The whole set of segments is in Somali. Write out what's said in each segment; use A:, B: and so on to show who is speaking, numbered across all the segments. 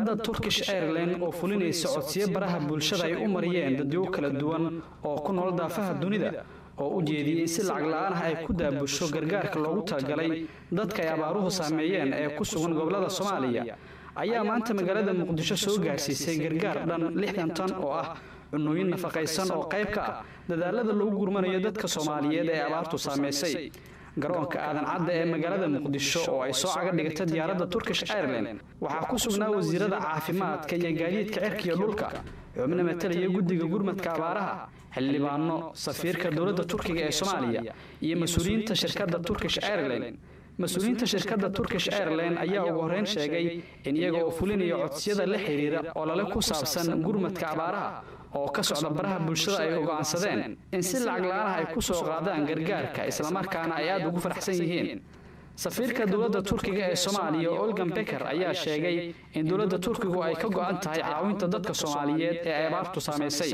A: diyaaradda turkish airline oo fulinaysa codsiyo baraha bulshada ay u mariyeen dadyo kala duwan oo ku nool daafaha dunida oo u jeediyey in si lacag la-aan ah ay ku daabusho gargaarka loogu talagalay dadka ay abaaruhu saameeyeen ee ku sugan gobollada soomaaliya ayaa maanta magaalada muqdisho soo gaarsiisay gargaar dhan lixdan tan oo ah cunooyin nafaqaysan oo qayb ka ah dadaalada lagu gurmanayo dadka soomaaliyeed ee abaartu saamaysay garoonka aadan cadda ee magaalada muqdisho oo ay soo caga dhigata diyaaradda turkish airline waxaa ku sugnaa wasiirada caafimaadka iyo gaadiidka cirka iyo dhulka xubno matalaya guddiga gurmadka abaaraha xildhibaano safiirka dowladda turkiga ee soomaaliya iyo mas-uuliyiinta shirkadda turkish airline mas-uuliyiinta shirkadda turkish airline ayaa ugu horreyn sheegay in iyaga oo fulinaya codsiyada la xiriira olole ku saabsan gurmadka abaaraha oo ka socda baraha bulshada ay go'aansadeen in si lacag la-aan ah ay ku soo qaadaan gargaarka islamarkaana ay aad ugu faraxsan yihiin safiirka dowladda turkiga ee soomaaliya olgan beker ayaa sheegay in dowladda turkigu ay ka go'an tahay caawinta dadka soomaaliyeed ee ay abaartu saamaysay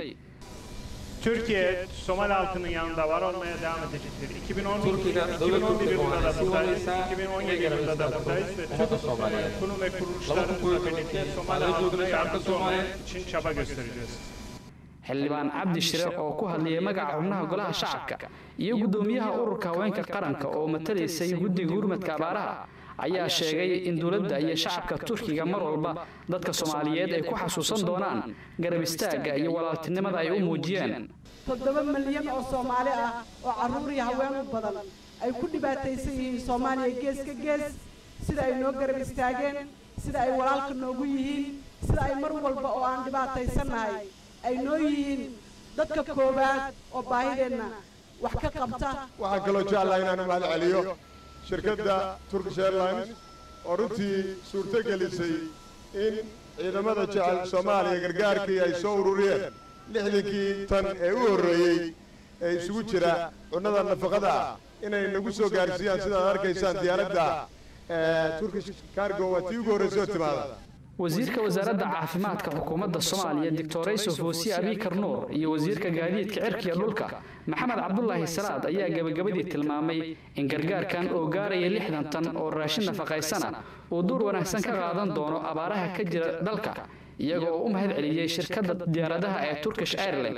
B: Türkiye Somali halkının yanında var olmaya devam edecektir. 2010,
C: Türkiye,
B: 2011 yılında da
C: Devlet
B: buradayız,
C: Kurulu,
B: 2017 yılında da buradayız ve
C: Umutlu
B: Türk
C: Somaliye.
B: kurum ve kuruluşlarımızla birlikte Somali halkına yardımcı olmak için çaba göstereceğiz.
A: xildhibaan cabdi shire oo ku hadlayay magaca xubnaha golaha shacabka iyo guddoomiyaha ururka haweenka qaranka oo matalaysay guddiga gurmadka abaaraha ayaa sheegay in dowladda iyo shacabka turkiga mar walba dadka soomaaliyeed ay ku xasuusan doonaan garab istaagga iyo walaaltinimada ay u muujiyeen
D: toddoba milyan oo soomaali ah oo carruur iyo haween u badan ay ku dhibaataysan yihiin soomaaliya gees ka gees sida ay noo garab istaageen sida ay walaalka noogu yihiin sida ay mar walba oo aan dhibaataysannahay ay noo yihiin dadka koowaad oo baahideenna wax ka qabta
E: waxaan kaloo jeclahay inaan mahad celiyo shirkadda turkish airlines oo runtii suurto gelisay in ciidamada jecel soomaaliya gargaarkii ay soo ururiyeen lixdankii tan ee u horreeyey ee isugu jira cunnada nafaqada ah inay nagu soo gaarsiiyaan sidaad arkaysaan diyaaradda turkish cargo waa tii ugu horreysay oo timaada
A: wasiirka wasaaradda caafimaadka xukuumadda soomaaliya doctor yusuf hoosiye abikar nuur iyo wasiirka gaadiidka cirkiya dhulka maxamed cabdulaahi salaad ayaa gebagabadii tilmaamay in gargaarkan oo gaaraya lixdan tan oo raashin nafaqaysana uu duur wanaagsan ka qaadan doono abaaraha ka jira dalka iyaga oo u mahad celiyey shirkadda diyaaradaha ee turkish airline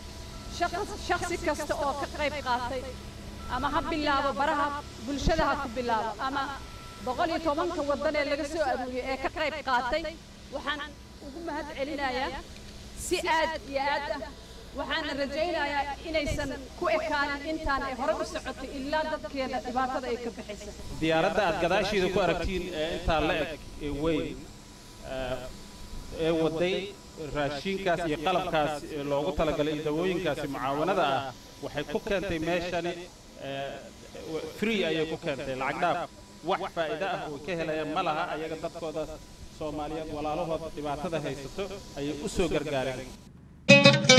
F: shakhsi kasta oo ka qayb qaatay ama ha bilaabo baraha bulshada ha ku bilaabo ama boqol iyo tobanka waddan ee laga soo aruuriyey ee ka qayb qaatay waxaan ugu mahad celinayaa si aad iyo aad ah waxaana rajaynayaa inaysan ku ekaanin intaan ay hore u socotay ilaa dadkeena dhibaatada ay ka baxaysa
G: diyaaradda aad gadaashiida ku aragtiin ee intaa la eg ee weyn ee waday raashinkaas iyo qalabkaas loogu talagalay iyo dawooyinkaasi mucaawanada ah waxay ku keentay meeshani free ayay ku keentay lacag dhaaf wax faa'iido ah oo ka helayaan ma laha ayaga dadkoodaas soomaaliyeed walaalahooda dhibaatada haysato ayay u soo gargaareen